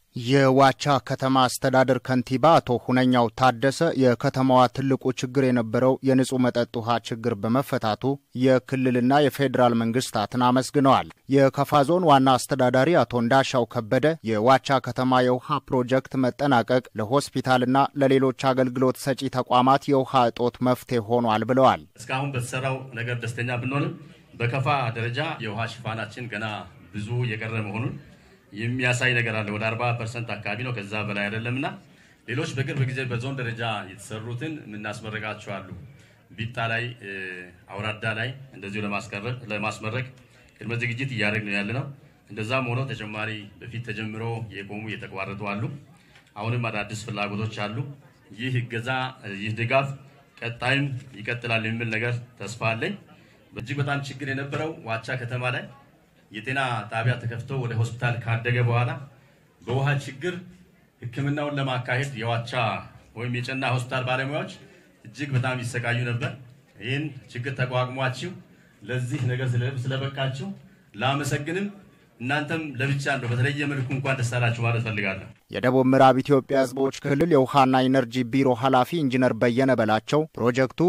የዋቻ ከተማ አስተዳደር ከንቲባ አቶ ሁነኛው ታደሰ የከተማዋ ትልቁ ችግር የነበረው የንጹህ መጠጥ ውሃ ችግር በመፈታቱ የክልልና የፌዴራል መንግስታትን አመስግነዋል። የከፋ ዞን ዋና አስተዳዳሪ አቶ እንዳሻው ከበደ የዋቻ ከተማ የውሃ ፕሮጀክት መጠናቀቅ ለሆስፒታልና ለሌሎች አገልግሎት ሰጪ ተቋማት የውሃ እጦት መፍትሄ ሆኗል ብለዋል። እስካሁን በተሰራው ነገር ደስተኛ ብንሆንም በከፋ ደረጃ የውሃ ሽፋናችን ገና ብዙ የቀረ መሆኑን የሚያሳይ ነገር አለ። ወደ 40 ፐርሰንት አካባቢ ነው፣ ከዛ በላይ አይደለምና ሌሎች በቅርብ ጊዜ በዞን ደረጃ የተሰሩትን የምናስመረቃቸው አሉ። ቢጣ ላይ፣ አውራዳ ላይ እንደዚሁ ለማስመረቅ ቅድመ ዝግጅት እያደረግን ያለ ነው። እንደዛም ሆኖ ተጨማሪ በፊት ተጀምሮ የቆሙ የተቋረጡ አሉ። አሁንም አዳዲስ ፍላጎቶች አሉ። ይህ እገዛ፣ ይህ ድጋፍ ቀጣይም ይቀጥላል የሚል ነገር ተስፋ አለኝ። እጅግ በጣም ችግር የነበረው ዋቻ ከተማ ላይ የጤና ጣቢያ ተከፍቶ ወደ ሆስፒታል ካደገ በኋላ በውሃ ችግር ሕክምናውን ለማካሄድ የዋቻ ወይም የጨና ሆስፒታል ባለሙያዎች እጅግ በጣም ይሰቃዩ ነበር። ይህን ችግር ተቋቁሟችሁ ለዚህ ነገር ስለበቃችሁ ላመሰግንም እናንተም ለብቻ እንደው በተለየ መልኩ እንኳን ደስ አላችሁ ማለት ፈልጋለሁ። የደቡብ ምዕራብ ኢትዮጵያ ሕዝቦች ክልል የውሃና ኢነርጂ ቢሮ ኃላፊ ኢንጂነር በየነ በላቸው ፕሮጀክቱ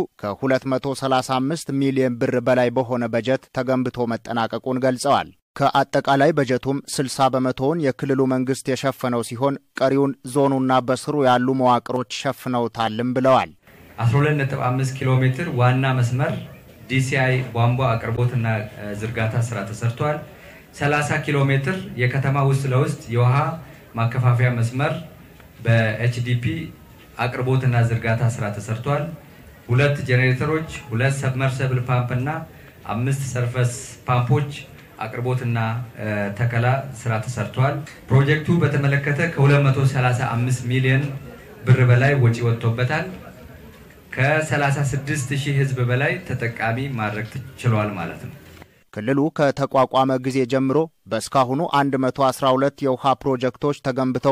ከ235 ሚሊዮን ብር በላይ በሆነ በጀት ተገንብቶ መጠናቀቁን ገልጸዋል። ከአጠቃላይ በጀቱም 60 በመቶውን የክልሉ መንግስት የሸፈነው ሲሆን ቀሪውን ዞኑና በስሩ ያሉ መዋቅሮች ሸፍነውታልም ብለዋል። 12.5 ኪሎ ሜትር ዋና መስመር ዲሲአይ ቧንቧ አቅርቦትና ዝርጋታ ስራ ተሰርቷል። 30 ኪሎ ሜትር የከተማ ውስጥ ለውስጥ የውሃ ማከፋፈያ መስመር በኤችዲፒ አቅርቦትና ዝርጋታ ስራ ተሰርቷል። ሁለት ጄኔሬተሮች፣ ሁለት ሰብመርሰብል ፓምፕ እና አምስት ሰርፈስ ፓምፖች አቅርቦትና ተከላ ስራ ተሰርቷል። ፕሮጀክቱ በተመለከተ ከ235 ሚሊዮን ብር በላይ ወጪ ወጥቶበታል። ከ36 ሺህ ህዝብ በላይ ተጠቃሚ ማድረግ ችሏል ማለት ነው። ክልሉ ከተቋቋመ ጊዜ ጀምሮ በእስካሁኑ 112 የውሃ ፕሮጀክቶች ተገንብተው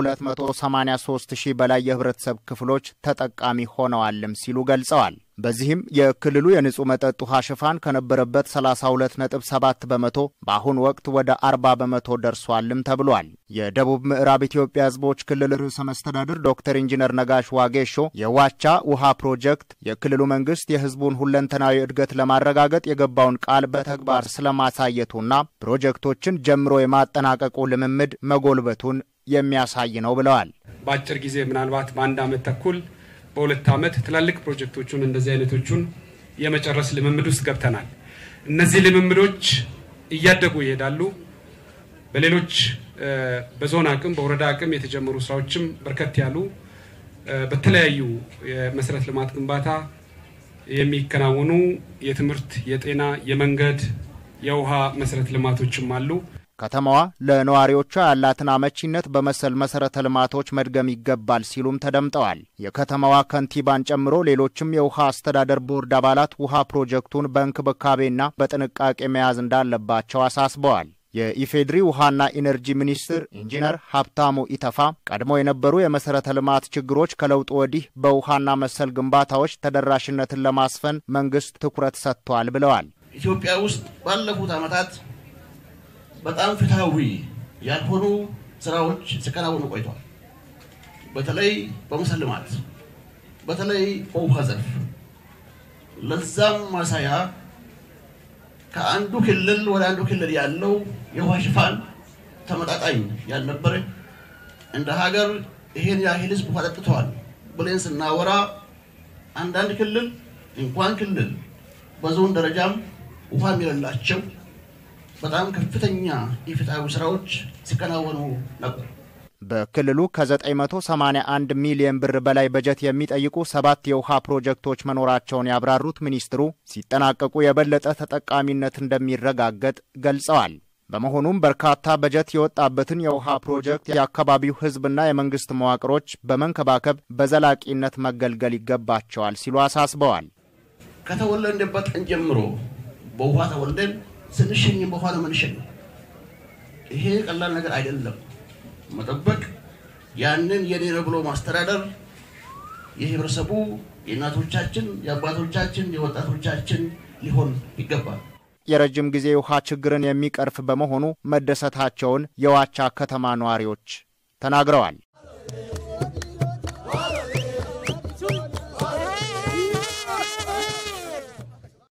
ከ283 ሺህ በላይ የህብረተሰብ ክፍሎች ተጠቃሚ ሆነዋልም ሲሉ ገልጸዋል። በዚህም የክልሉ የንጹህ መጠጥ ውሃ ሽፋን ከነበረበት 32.7 በመቶ በአሁኑ ወቅት ወደ 40 በመቶ ደርሷልም ተብሏል። የደቡብ ምዕራብ ኢትዮጵያ ህዝቦች ክልል ርዕሰ መስተዳድር ዶክተር ኢንጂነር ነጋሽ ዋጌሾ የዋቻ ውሃ ፕሮጀክት የክልሉ መንግስት የህዝቡን ሁለንተናዊ እድገት ለማረጋገጥ የገባውን ቃል በተግባር ስለማሳየቱና ፕሮጀክቶችን ጀምሮ የማጠናቀቁ ልምምድ መጎልበቱን የሚያሳይ ነው ብለዋል። በአጭር ጊዜ ምናልባት በአንድ ዓመት ተኩል በሁለት ዓመት ትላልቅ ፕሮጀክቶቹን እንደዚህ አይነቶቹን የመጨረስ ልምምድ ውስጥ ገብተናል። እነዚህ ልምምዶች እያደጉ ይሄዳሉ። በሌሎች በዞን አቅም በወረዳ አቅም የተጀመሩ ስራዎችም በርከት ያሉ በተለያዩ የመሰረተ ልማት ግንባታ የሚከናወኑ የትምህርት፣ የጤና፣ የመንገድ፣ የውሃ መሰረተ ልማቶችም አሉ። ከተማዋ ለነዋሪዎቿ ያላትን አመቺነት በመሰል መሰረተ ልማቶች መድገም ይገባል ሲሉም ተደምጠዋል። የከተማዋ ከንቲባን ጨምሮ ሌሎችም የውሃ አስተዳደር ቦርድ አባላት ውሃ ፕሮጀክቱን በእንክብካቤና በጥንቃቄ መያዝ እንዳለባቸው አሳስበዋል። የኢፌድሪ ውሃና ኢነርጂ ሚኒስትር ኢንጂነር ሀብታሙ ኢተፋ ቀድሞ የነበሩ የመሰረተ ልማት ችግሮች ከለውጡ ወዲህ በውሃና መሰል ግንባታዎች ተደራሽነትን ለማስፈን መንግስት ትኩረት ሰጥቷል ብለዋል። ኢትዮጵያ ውስጥ ባለፉት ዓመታት በጣም ፍትሐዊ ያልሆኑ ስራዎች ሲከናወኑ ቆይተዋል። በተለይ በመሰረተ ልማት፣ በተለይ በውሃ ዘርፍ። ለዛም ማሳያ ከአንዱ ክልል ወደ አንዱ ክልል ያለው የውሃ ሽፋን ተመጣጣኝ ያልነበረ እንደ ሀገር ይሄን ያህል ህዝብ ውሃ ጠጥተዋል ብለን ስናወራ አንዳንድ ክልል እንኳን ክልል በዞን ደረጃም ውሃ የሌላቸው በጣም ከፍተኛ የፍትሐዊ ስራዎች ሲከናወኑ ነበር። በክልሉ ከ981 ሚሊዮን ብር በላይ በጀት የሚጠይቁ ሰባት የውሃ ፕሮጀክቶች መኖራቸውን ያብራሩት ሚኒስትሩ ሲጠናቀቁ የበለጠ ተጠቃሚነት እንደሚረጋገጥ ገልጸዋል። በመሆኑም በርካታ በጀት የወጣበትን የውሃ ፕሮጀክት የአካባቢው ሕዝብና የመንግስት መዋቅሮች በመንከባከብ በዘላቂነት መገልገል ይገባቸዋል ሲሉ አሳስበዋል። ከተወለድንበት ቀን ጀምሮ በውሃ ተወልደን ስንሸኝ በውሃ ነው የምንሸኝ። ይሄ ቀላል ነገር አይደለም። መጠበቅ ያንን የኔ ነው ብሎ ማስተዳደር የህብረተሰቡ የእናቶቻችን፣ የአባቶቻችን፣ የወጣቶቻችን ሊሆን ይገባል። የረጅም ጊዜ ውሃ ችግርን የሚቀርፍ በመሆኑ መደሰታቸውን የዋቻ ከተማ ነዋሪዎች ተናግረዋል።